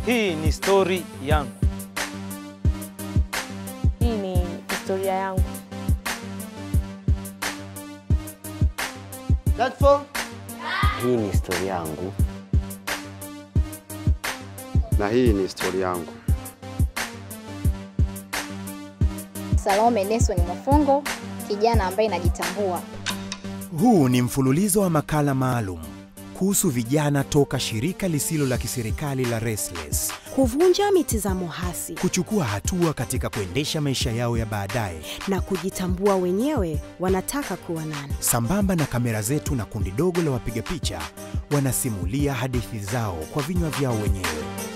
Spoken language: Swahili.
Hii ni stori yangu. Hii ni historia yangu. Hii ni historia yangu. na hii ni historia yangu. Salome Nelson Mwafongo, kijana ambaye najitambua. Huu ni mfululizo wa makala maalum kuhusu vijana toka shirika lisilo la kiserikali la Restless kuvunja mitazamo hasi kuchukua hatua katika kuendesha maisha yao ya baadaye, na kujitambua wenyewe wanataka kuwa nani. sambamba na kamera zetu na kundi dogo la wapiga picha wanasimulia hadithi zao kwa vinywa vyao wenyewe.